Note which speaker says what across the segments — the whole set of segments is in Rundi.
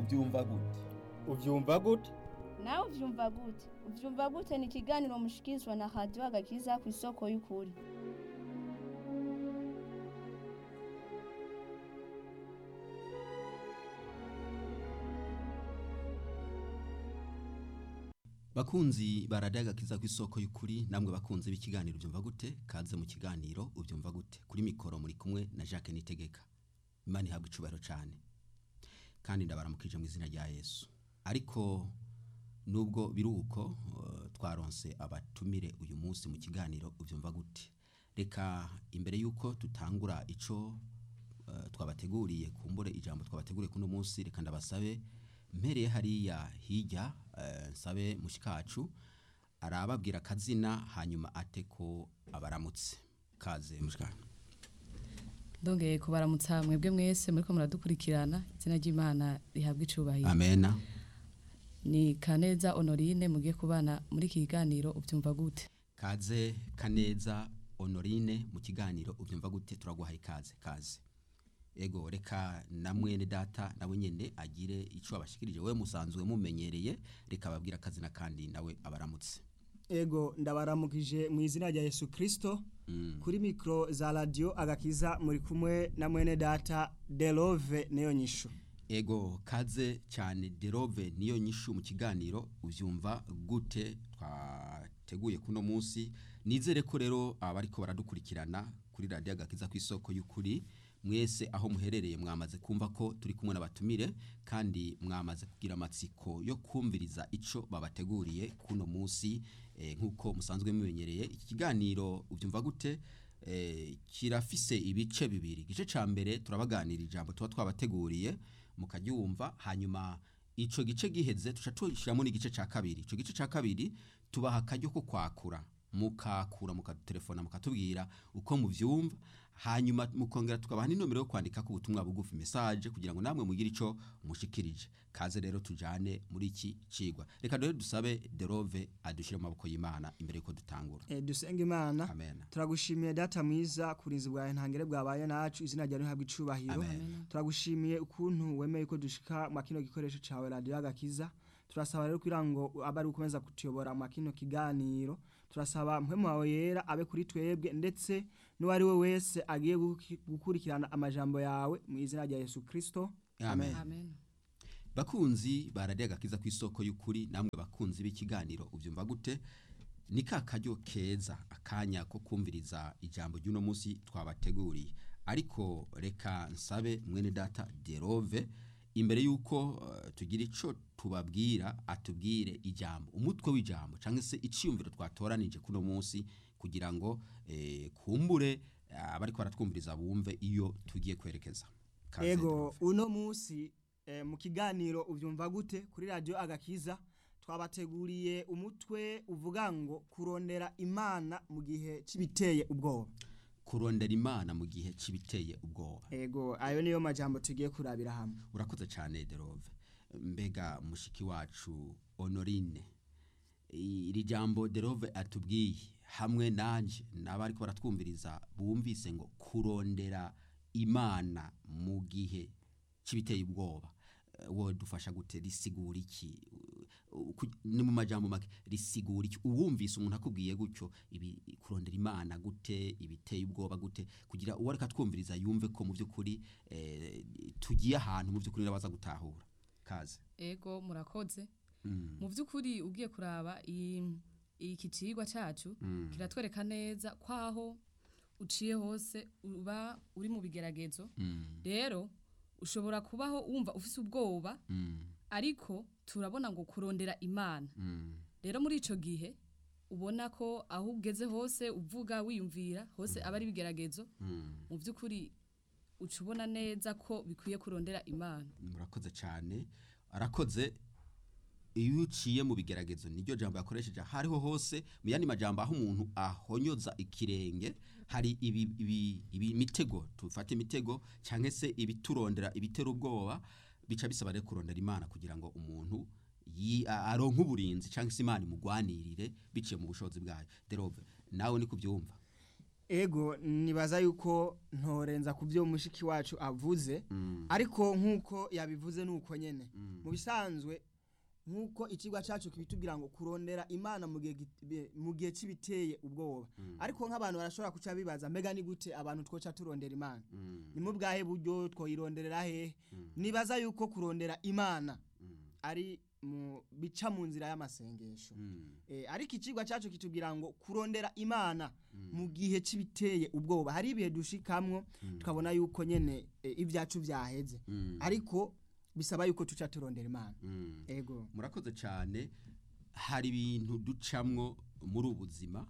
Speaker 1: ubyumva gute
Speaker 2: ubyumva gute
Speaker 3: nawe uvyumva gute uvyumva gute ni ikiganiro mushikirizwa na radiyo agakiza ku isoko y'ukuri
Speaker 4: bakunzi baradiyo agakiza ku isoko y'ukuri namwe bakunze b'ikiganiro ubyumva gute kaze mu kiganiro ubyumva gute kuri mikoro muri kumwe na jacques nitegeka imana ihabwa icubahiro cyane kandi ndabaramukije mu izina rya yesu ariko nubwo biruko uh, twaronse abatumire uyu munsi mu kiganiro ubyumva gute reka imbere y'uko tutangura ico uh, twabateguriye kumbure ijambo twabateguriye kuno munsi reka ndabasabe mpereye hariya hirya uh, nsabe mushikacu arababwira akazina hanyuma ate ko abaramutse kaze mushikacu
Speaker 5: ndongeye kubaramutsa mwebwe mwese muriko muradukurikirana izina ry'imana rihabwa icubahiro
Speaker 4: amena
Speaker 5: ni kaneza honorine mugiye kubana muri iki kiganiro ubyumva gute
Speaker 4: kaze kaneza honorine mu kiganiro ubyumva gute turaguhaye ikaze kaze ego reka na mwene data nawe nyene agire ico abashikirije we musanzwe mumenyereye reka ababwira akazina kandi nawe abaramutse
Speaker 2: ego ndabaramukije mu izina rya yesu kirisito kuri mikoro za radiyo agakiza muri kumwe na mwene data derove niyo nyishu
Speaker 4: ego kaze cyane derove niyo nyishu mu kiganiro ubyumva gute twateguye kuno munsi nizere ko rero abariko baradukurikirana kuri radiyo agakiza ku isoko y'ukuri mwese aho muherereye mwamaze kumva ko turi kumwe n'abatumire kandi mwamaze kugira amatsiko yo kumviriza ico babateguriye kuno munsi eh, nk'uko musanzwe mumenyereye iki kiganiro ubyumva gute eh, kirafise ibice bibiri igice ca mbere turabaganira ijambo tuba twabateguriye mukaryumva hanyuma ico gice giheze tuca tushiramo n'igice ca kabiri ico gice ca kabiri tubaha akaryo ko kwakura mukakura mukadutelefona mukatubwira uko muvyumva hanyuma mukongera tukabaha n'inomero yo kwandika ku butumwa bugufi message kugira ngo namwe mugire ico mushikirije kaze rero tujane muri iki cigwa reka rero dusabe derove adushire mu maboko y'Imana imbere yuko dutangura
Speaker 2: e, dusenga imana
Speaker 4: amen
Speaker 2: turagushimiye data mwiza kurinzi bwawe ntangere bwabaye nacu izina ryawe rihabwa icubahiro
Speaker 4: Amen.
Speaker 2: turagushimiye ukuntu wemeye ko dushika mu kino gikoresho cawe radiyo agakiza turasaba rero kugira ngo abe ari ukomeza kutuyobora mu kino kiganiro turasaba mpwemu wawe yera abe kuri twebwe ndetse n'uwari we wese agiye guki- gukurikirana amajambo yawe mu izina rya yesu kirisito
Speaker 4: amen
Speaker 5: amen
Speaker 4: bakunzi baradiye agakiza ku isoko y'ukuri namwe bakunzi b'ikiganiro ubyumva gute ni ka karyo keza akanya ko kumviriza ijambo ry'uno munsi twabateguriye ariko reka nsabe mwene data derove imbere y'uko uh, tugira ico tubabwira atubwire ijambo umutwe w'ijambo cyangwa se iciyumviro twatoranije kuno munsi kugira ngo eh, kumbure eh, abariko baratwumviriza bumve iyo tugiye kwerekeza Kaze,
Speaker 2: ego
Speaker 4: Derove.
Speaker 2: uno munsi eh, mu kiganiro ubyumva gute kuri radiyo agakiza twabateguriye umutwe uvuga ngo kurondera imana mu gihe cy'ibiteye ubwoba
Speaker 4: kurondera imana mu gihe cy'ibiteye ubwoba
Speaker 2: ego ayo niyo majambo tugiye kurabira hamwe
Speaker 4: urakoze cyane derove mbega mushiki wacu honorine iri jambo derove atubwiye hamwe nanje n'abariko baratwumviriza bumvise ngo kurondera imana mu gihe cy'ibiteye ubwoba Eh, wowe dufasha gute risigura iki Uh, ku- ni mu majambo make risigura iki uwumvise umuntu akubwiye gutyo ibi kurondera imana gute ibiteye ubwoba gute kugira uwo ariko atwumviriza yumve ko mu by'ukuri eh, tugiye ahantu mu by'ukuri nabaza gutahura kaze
Speaker 5: ego murakoze mu by'ukuri ugiye kuraba i- iki cigwa cacu kiratwereka neza kwaho uciye hose uba uri mu bigeragezo rero ushobora kubaho wumva ufise ubwoba ariko turabona ngo kurondera imana rero muri ico gihe ubona ko aho ugeze hose uvuga wiyumvira hose aba ari ibigeragezo mu by'ukuri uca ubona neza ko bikwiye kurondera imana
Speaker 4: murakoze cyane arakoze iyo uciye mu bigeragezo niryo jambo yakoresheje aho ariho hose mu yandi majambo aho umuntu ahonyoza ikirenge hari ibi, ibi, ibi mitego tufate imitego cyangwa se ibiturondera ibitera ubwoba bica bisaba rero kurondera imana kugira ngo umuntu yi- a- aronke uburinzi cyangwa se imana imugwanirire biciye mu bushobozi bwayo derove nawe ni kubyumva
Speaker 2: ego nibaza yuko ntorenza ku byo mushiki wacu avuze ariko nk'uko yabivuze ni uko nyine mu mu bisanzwe nk'uko ikigwa cyacu kibitubwira ngo kurondera imana mu gihe git- be- mu gihe kibiteye ubwoba ariko nk'abantu barashobora kuca bibaza mbega ni gute abantu twoca turondera imana
Speaker 4: Mm.
Speaker 2: ni mu bwahe buryo twoyironderera hehe nibaza yuko kurondera imana ari mu bica mu nzira y'amasengesho
Speaker 4: Mm.
Speaker 2: Eh, ariko ikigwa cyacu kitubwira ngo kurondera imana mu gihe kibiteye ubwoba hari ibihe dushikamwo tukabona yuko nyene eh, ibyacu byaheze
Speaker 4: Mm.
Speaker 2: ariko bisaba yuko tuca turondera imana
Speaker 4: Mm.
Speaker 2: ego
Speaker 4: murakoze cyane hari ibintu ducamwo muri ubu buzima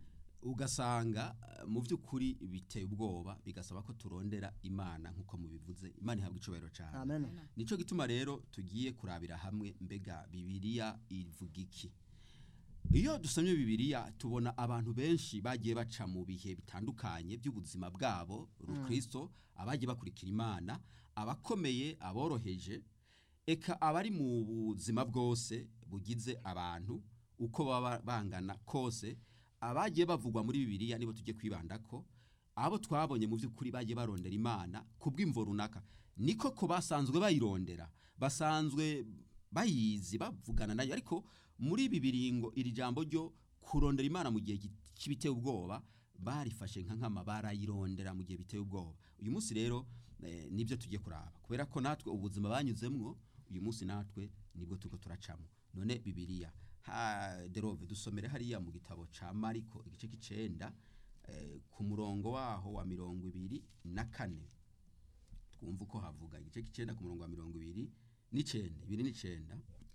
Speaker 4: ugasanga eh, mu by'ukuri biteye ubwoba bigasaba ko turondera imana nk'uko mubivuze imana ihabwa icubahiro cyane
Speaker 2: amen
Speaker 4: nico gituma rero tugiye kurabira hamwe mbega bibiliya ivuga iki iyo dusomye bibiliya tubona abantu benshi bagiye baca mu bihe bitandukanye by'ubuzima bwabo rukristo abagiye bakurikira imana abakomeye aboroheje eka abari mu buzima bwose bugize abantu uko baba bangana kose abagiye bavugwa muri bibiliya nibo tujye kwibandako abo twabonye mu by'ukuri bagiye barondera imana ku bw'imvo runaka niko ko basanzwe bayirondera basanzwe bayizi bavugana nayo ariko muri ibi biringo iri jambo ryo kurondera imana mu gihe gi- kibiteye ubwoba barifashe nka nkama barayirondera mu gihe biteye ubwoba uyu munsi rero eh, nibyo tugiye kuraba kubera ko natwe ubuzima banyuzemwo uyu munsi natwe nibwo turiko turacamo none bibiliya ha derove dusomere hariya mu gitabo ca mariko igice k'icenda eh, ku murongo waho wa mirongo ibiri na kane twumva uko havuga igice k'icenda ku murongo wa mirongo ibiri n'icenda ibiri n'icenda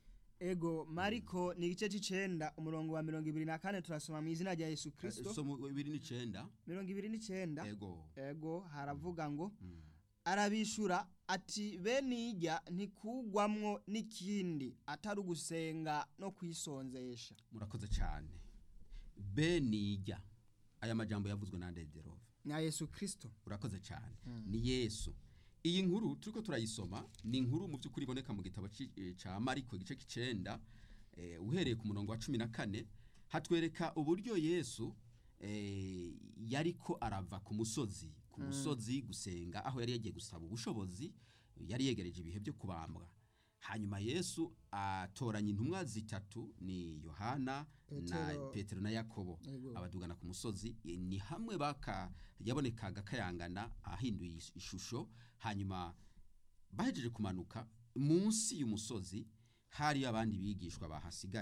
Speaker 2: ego mariko ni igice c'icenda umurongo wa mirongo ibiri na kane turasoma mu izina rya yesu
Speaker 4: Eh,
Speaker 2: kristo
Speaker 4: somo ibiri n'icenda
Speaker 2: mirongo ibiri n'icenda
Speaker 4: ego
Speaker 2: ego haravuga ngo
Speaker 4: Mm.
Speaker 2: arabishura ati bene ijya ntikugwamwo n'ikindi atari ugusenga no kwisonzesha
Speaker 4: murakoze cyane benijya aya majambo yavuzwe na derove
Speaker 2: na yesu kristo
Speaker 4: urakoze cyane ni yesu iyi nkuru turiko turayisoma ni inkuru mu by'ukuri iboneka mu gitabo ci- eh, ca mariko igice k'icenda eh, uhereye ku murongo wa cumi na kane hatwereka uburyo yesu eh, yariko arava ku musozi ku musozi gusenga aho yari yagiye gusaba ubushobozi yari yegereje ibihe byo kubambwa hanyuma yesu atoranya intumwa zitatu ni yohana na
Speaker 2: Petero.
Speaker 4: petero na yakobo
Speaker 2: Yego.
Speaker 4: abadugana ku musozi eh, ni hamwe baka yabonekaga kayangana ahinduye is- ishusho hanyuma bahejeje kumanuka munsi y'umusozi hari abandi bigishwa bahasigaye